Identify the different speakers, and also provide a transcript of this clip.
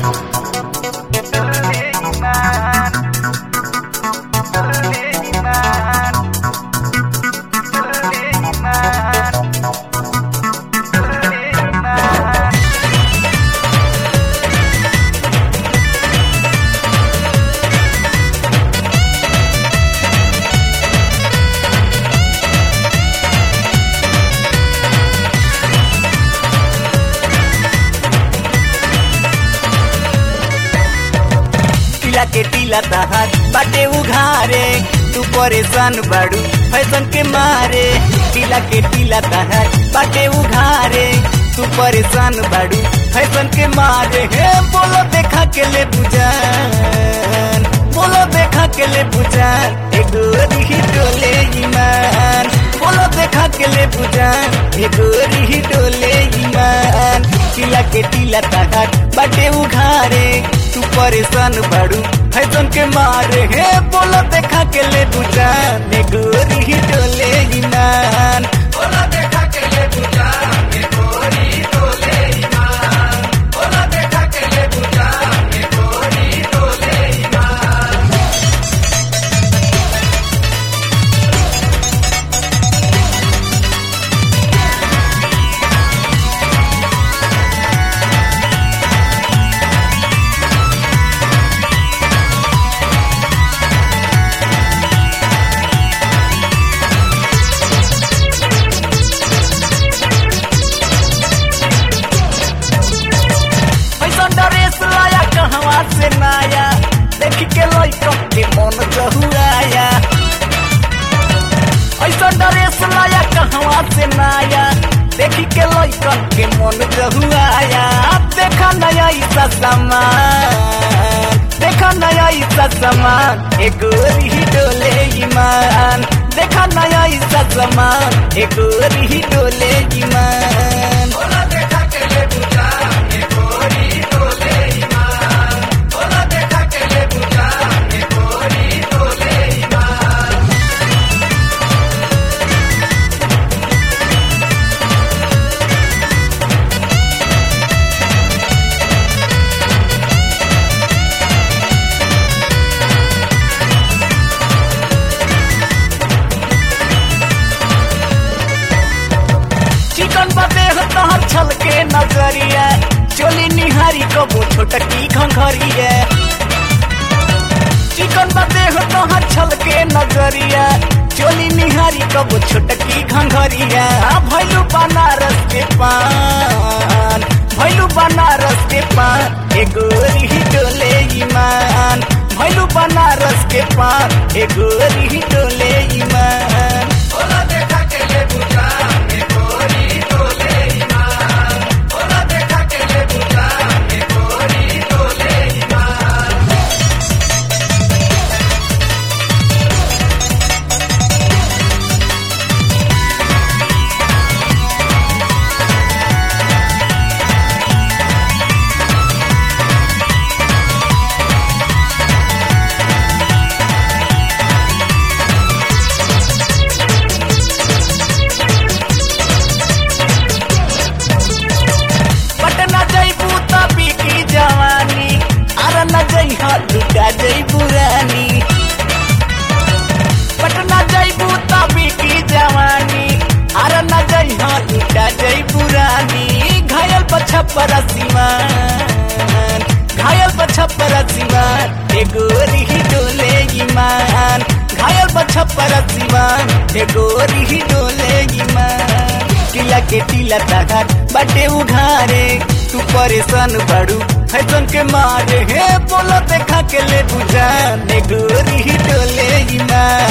Speaker 1: टीला के टीला तहार बाटे उघारे तू परेशान बाड़ू फैशन के मारे टीला के टीला तहार बाटे उघारे तू परेशान बाड़ू फैशन के मारे हे बोलो देखा के ले बुझान बोलो देखा के ले बुझान एगो रिही डोले ईमान बोलो देखा के ले बुझान एगो रिही डोले ईमान टीला के टीला तहार बाटे उघारे तू परेशान बाड़ू फैशन के मारे हे बोलो देखा के ले बुझान एगो रिही डोले ईमान बोलो देखा के ले बुझान एगो रिही डोले ईमान बोलो देखा के ले बुझान एगो रिही डोले ईमान पैसा ड्रेस लाया कहवा से नाया देख के लइका के मन जहुआया ऐसा ड्रेस लाया कहवा से नाया देख के लइका के मन जहुआया देखा नया ऐसा सामान देखा नया ऐसा सामान एगो रिही डोले ईमान देखा नया ऐसा सामान एगो रिही डोले ईमान बोला देखा के ले बुझा एगो रिही डोले ईमान बोला देखा के ले बुझा एगो रिही डोले ईमान चिकन बदे हो तहर छल के नजरिया चोली निहारी कबो छोटकी घंघरिया चिकन बदे हो तहर छल के नजरिया चोली निहारी कबो छोटकी घंघरिया भैलू बनारस के पान भैलू बनारस के पान एगो रिही डोले ईमान भैलू बनारस के पान एगो रिही डोले ईमान बोला देखा के ले बुझा एगो रिही डोले ईमान बोला देखा के ले बुझा एगो रिही डोले ईमान पटना जैबू तभी की जवानी अरे न जइहा लुटा जैबू रानी पटना जैबू तभी की जवानी अरे न जइहा लुटा जैबू रानी घायल पछपर सीमान घायल पछपर सीमान एगो रिही डोले ईमान घायल पछपर सीमान एगो रिही डोले ईमान टीला के टीला तहार बाटे उघारे तू परेशान बाड़ू फैशन के मारे हे बोलो देखा के ले बुझान एगो रिही डोले ईमान